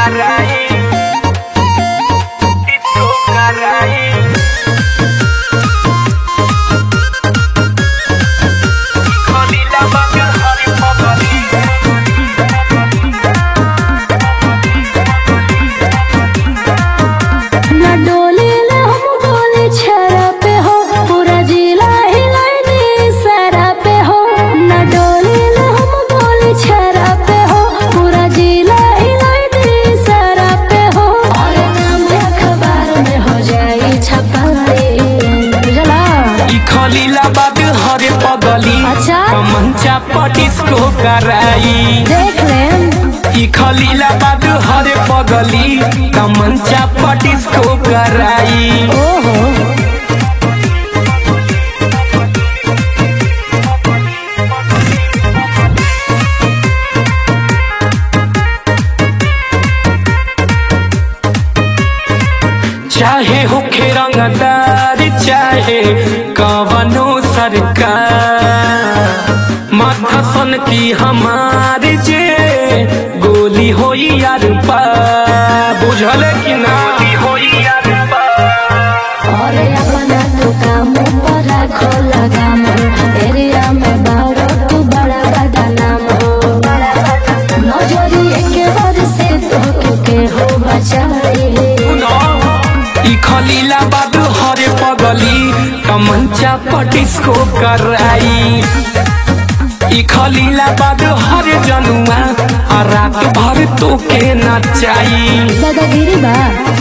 कराई डिस्को कराई खलीला बाग हरी पगली ना डोली ले हम डोली छरा पे हो पूरा जिला हिलाइनी सरा पे हो ना डोली ले हम डोली छरा पे हो पूरा जिला हिलाइनी सरा पे हो और नाम अखबार में हो जाई छपाई बुझला ई खलीला बाग हरे पगली अच्छा। मंचा पटिस्को कराई देख लेम ई खलीला बाग हरे पगली मंचा पटिस्को कराई ओहो चाहे होखे रंगदार चाहे कवनो सरकार माथा सन की हमार जे गोली होई यार पा बुझल कि ना गोली होई यार पा और अपना तो काम पर रखो लगाम एरिया में बारो तू बड़ा बड़ा नाम हो नजरी एक बार से तो के हो बचाई सुनो ई खलीला बाबू हरे पगली कमंचा पटिस्को कराई ई खलीला बाबू हरे जनुआ आ रात भर तो के नचाई दादागिरी बा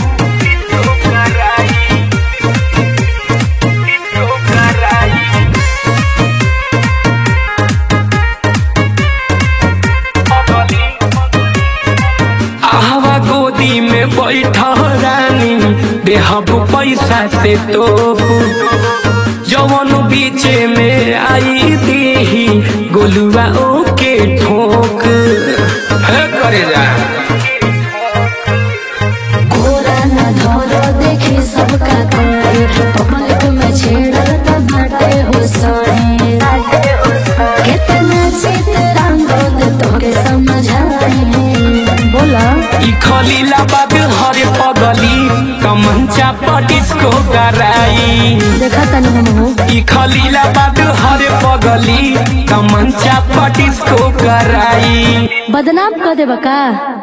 आहवा गोदी में बैठ रानी देहब पैसा से तो जवन बीचे में आई दीही गोलुआ ओके ठोक है करे जा गोरा न धरो देखी सबका करे पब्लिक में छेड़ल त बाटे हो सहे कितना चित रंगोद तोके समझाए बोला ई खलीला बाग हरे पगली कमंचा पटिस्को कराई देखा तनी हम हो ई खलीला बाग हरे पगली कमंचा पटिस्को कराई बदनाम कर देबा का